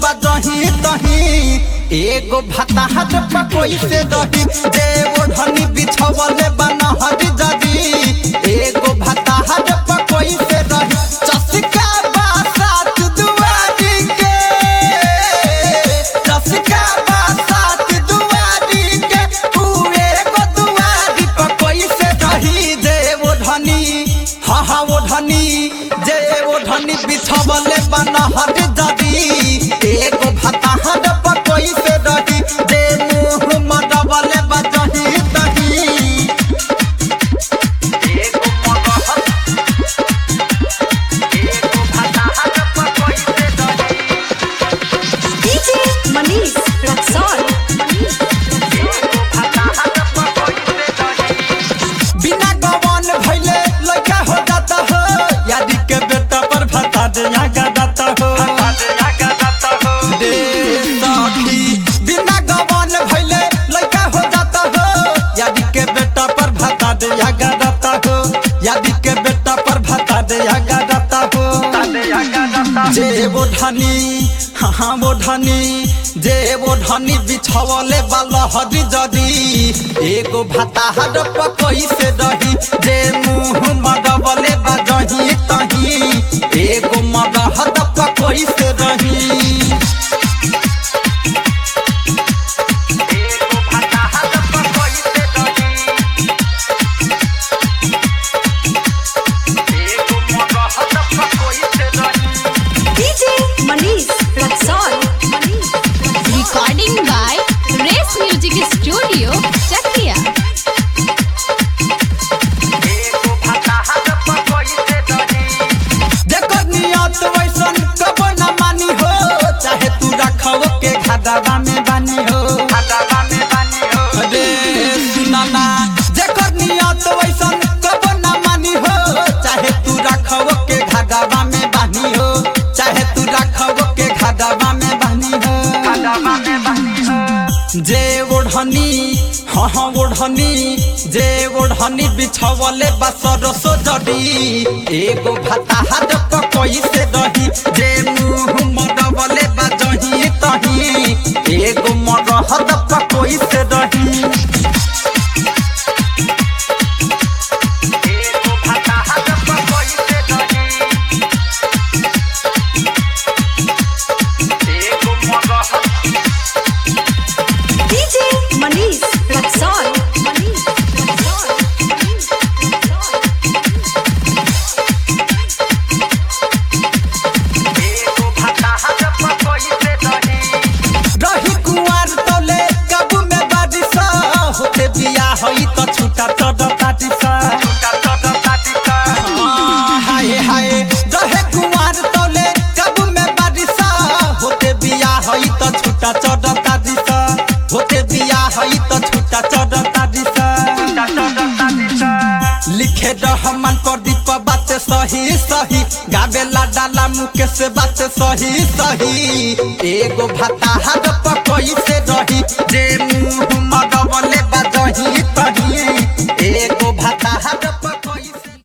बजही तही एगो भताहट पकोई से रही जे ओढ़नी बिछवले बनहर जदी एगो भताहट पकोई से रही चसका बासात दुआरी के चसका बासात दुआरी के पूरे को दुआरी पकोई से रही जे ओढ़नी हा हा ओढ़नी जे ओढ़नी बिछवले बनहर जदी एगो भताहट पकोई से रही जे मुंह मडबले बजही तही एगो मडहट एगो भताहट पकोई से रही DJ Manish Raxol. एगो भताहट पकोई से रही बिना गवन भइले लइका हो जाता हो यादी के बेटा पर भता दे आगा जाता हो दे सखी बिना गवन भइले लइका हो जाता हो यादी के बेटा पर भता दे आगा जाता हो यादी के बेटा पर भता दे आगा जाता हो जे वो धनी हाँ हाँ वो धनी जे वो धनी बिछवले वाला हरी जदी एगो भाताहर पकोई से रही जे मुंह मगवले बजही तही एगो मगहद पकोई से रही एगो भाताहर पकोई से रही एगो मगहद पकोई से रही DJ Manish Raxol. Recording by Race Music Studio, Chakia. एगो भताहट पकोई से रही जेकर नियत वैसन कबो न मानी हो चाहे तू रखव के खदाबा में बानी हो खदाबा में बानी हो रे सुनाना जेकर नियत वैसन कबो न मानी हो चाहे तू रखव के खदाबा में बानी हो चाहे तू रखव के खदाबा में बानी हो खदाबा में बानी हो जे ओढ़नी हाँ हाँ ओढ़नी जे ओढ़नी बिछवले बसर सो जड़ी एगो भताहट पकोई से रही जे मुंह मडबले बजही तही एगो मरहद पकोई से रही एगो भताहट पकोई से रही एगो मरहद DJ Manish Raxol. रही कुंवर तोले कबू में बारिशा होते बिया होई तो छूटा चढ़ काटिसा हाय हाय रहे कुंवर तोले कबू में बारिशा होते बिया होई तो छूटा चढ़ काटिसा होते बिया होई तो छूटा चढ़ काटिसा लिखे रहमान प्रदीप बात सही सही गावेला डाला मुके से बात सही सही एगो भताहट पकोई से रही